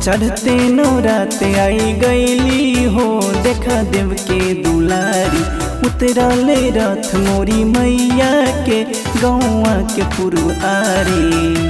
चढ़ते नौरात आई गईली हो देखा देव के दुलारी उतरले रथ मोरी मैया के गौआ के पुरवारी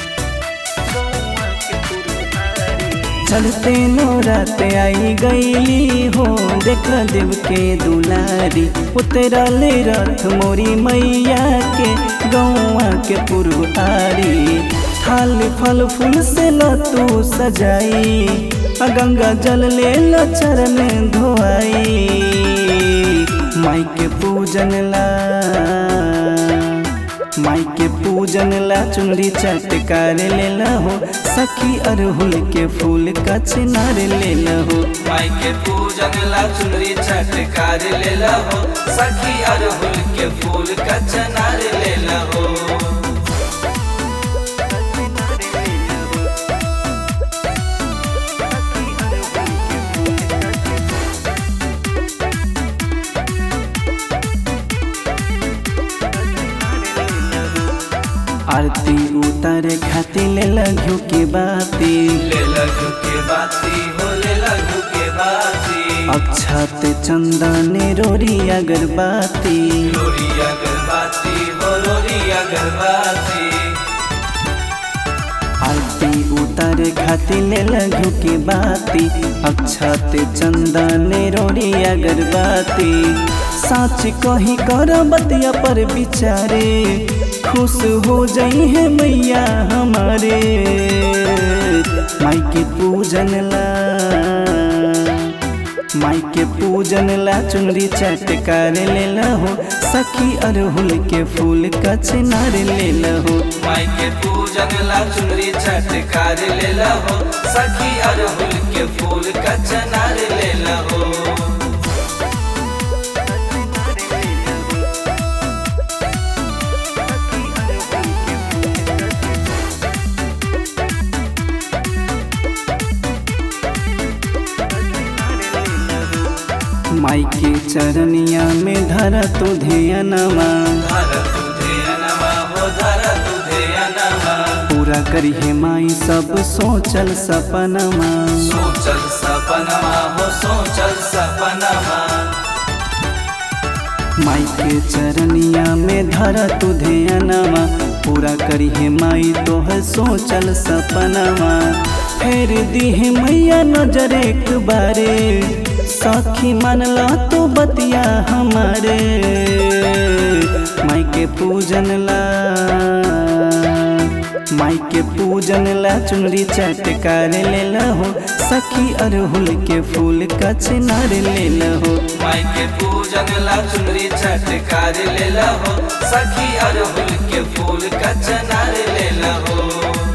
चलते नौरात आई गईली हो देखा देव के दुलारी उतरले रथ मोरी मैया के गौआ के पुरवारी थाल फल फूल से लतू सजाई आ गंगा जल ले लो चरण धोआई माई के पूजन ला माई के पूजन ला चुनरी चटकार ले हो सखी अरहुल के फूल का चिनार ले हो माई के पूजन ला चुनरी छटकार ले लहो सखी अरहुल के फूल का चनार ले लहो आरती उतारे खातिर ले लघु के बाती ले लघु के बाती हो ले लघु के बाती अक्षत चंदन रोरी अगरबाती लोरी अगरबाती हो लोरी अगरबाती आरती उतारे खातिर ले लघु के बाती अक्षत चंदन रोरी अगरबाती साच कही कर बतिया पर बिचारे खुश हो जाई है मैया हमारे माई के पूजन ला माई के पूजन ला चुनरी चटकार ले लहो सखी अरहुल के फूल का चिनार ले लहो माई के पूजन ला चुनरी छटकार ले लहो सखी अरहुल के फूल का चनार ले लहो माई के चरनिया में धर तो ध्यानमा धर तुझे अनमा हो धर तुझे अनमा पूरा करी है माई सब सोचल सपनमा सोचल सपनमा हो सोचल सपनमा माई के चरनिया में धर तू ध्यानमा पूरा करी है माई तोहर सोचल सपनमा फेर दी है मैया नजर एक बारे सखी मानला तो बतिया हमारे माई के पूजन ला माई के पूजन ला चुनरी चटकार ले लहो सखी अरहुल के फूल का चिनार ले लहो माई के पूजन ला चुनरी छटकार ले लहो सखी अरहुल के फूल का चनार ले लहो